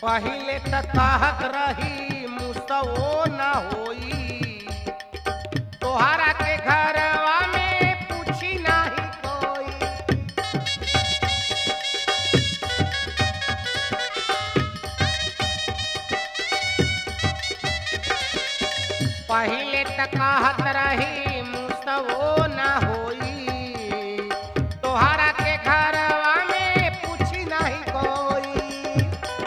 पहिले त कहत रही मुसवो न होई तोहरा के घरवा में पूछी नाही कोई पहिले त कहत रही मुसवो न होई तोहरा के घरवा में पूछी नाही कोई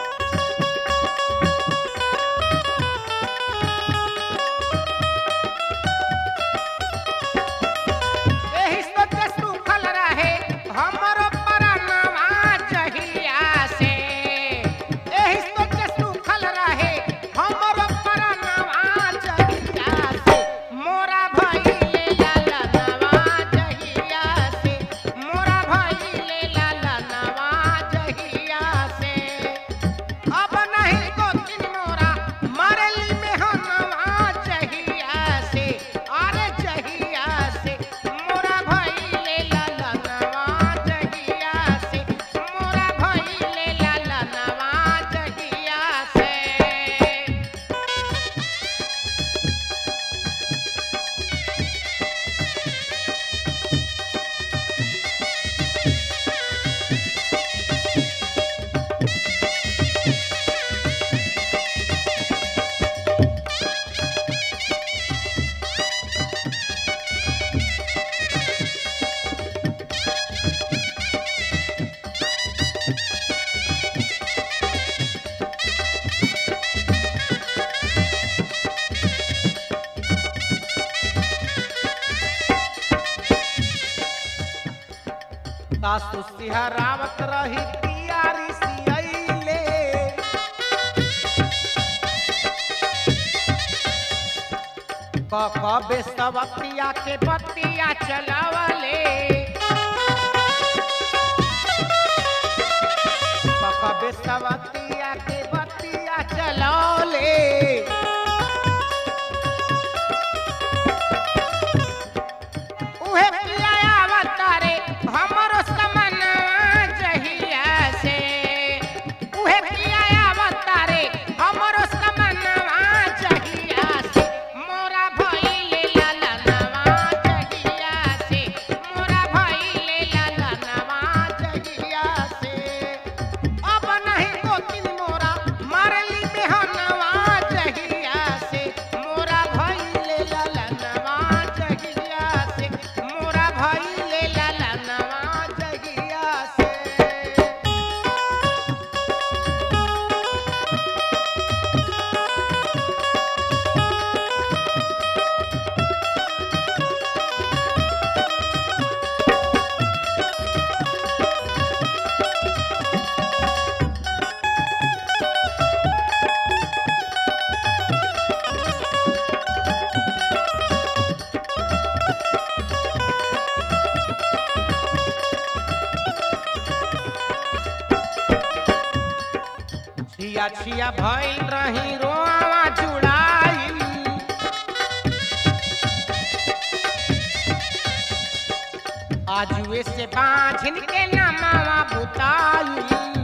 एही सोच सुखल रहे हमरो परनवा जहिया से एही सोच सुखल रहे हमरो परनवा जहिया से मोरा भइले ललनवा जहिया से मोरा भइले ललनवा जहिया से अब नहीं गोतिन मोरा मरली में हनवा जहिया से अरे जहिया से मोरा भइले ललनवा जहिया से मोरा भइले ललनवा जहिया से सासु सिहरावत रही तियारी सियैले क बेसवतिया के बतिया चलावले क बेसवतिया के बतिया चलौले उहे पिया अवतारे हमरो समनवा जहिया से उहे पिया अवतारे हमरो समनवा जहिया से मोरा भइले ललनवा जहिया से मोरा भइले ललनवा जहिया से अब नहीं गोतिन मोरा मारली बेहनवा जहिया से मोरा भइले ललनवा जहिया से मोरा भइले ललनवा जहिया से छिया छिया भइल रही रोआवा जुड़ाई आजुए से बांझिन के नमावा बुताई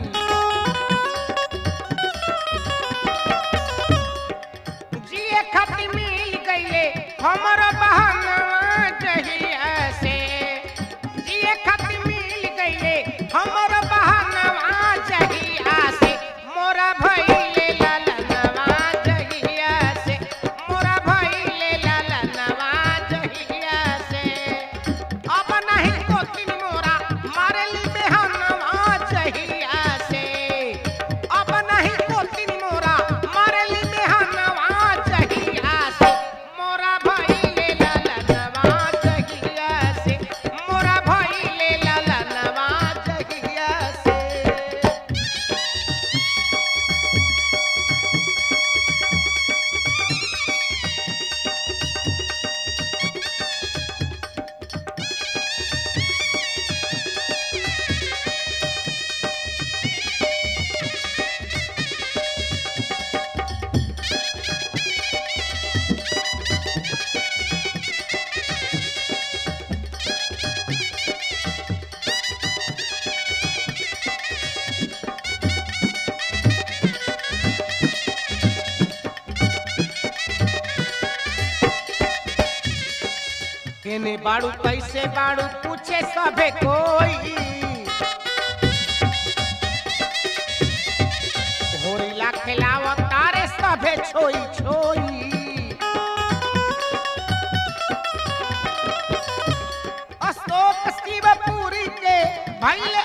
जिए खत मिल गईले हमर बहनवा जहिया से जिए खत मिल गईले हमर बहनवा जहिया से मोरा भइले ललनवा जहिया से मोरा भइले ललनवा जहिया से अब नहीं गोतिन मोरा मारली बेहनवा जहिया से अब नहीं गोतिन मोरा मारली बेहनवा जहिया से मोरा भइले केने बाड़ू कैसे बाड़ू पूछे सभे कोई होरिला खिलाव तारे सभे छोई छोई अशोक शिवपुरी के भैले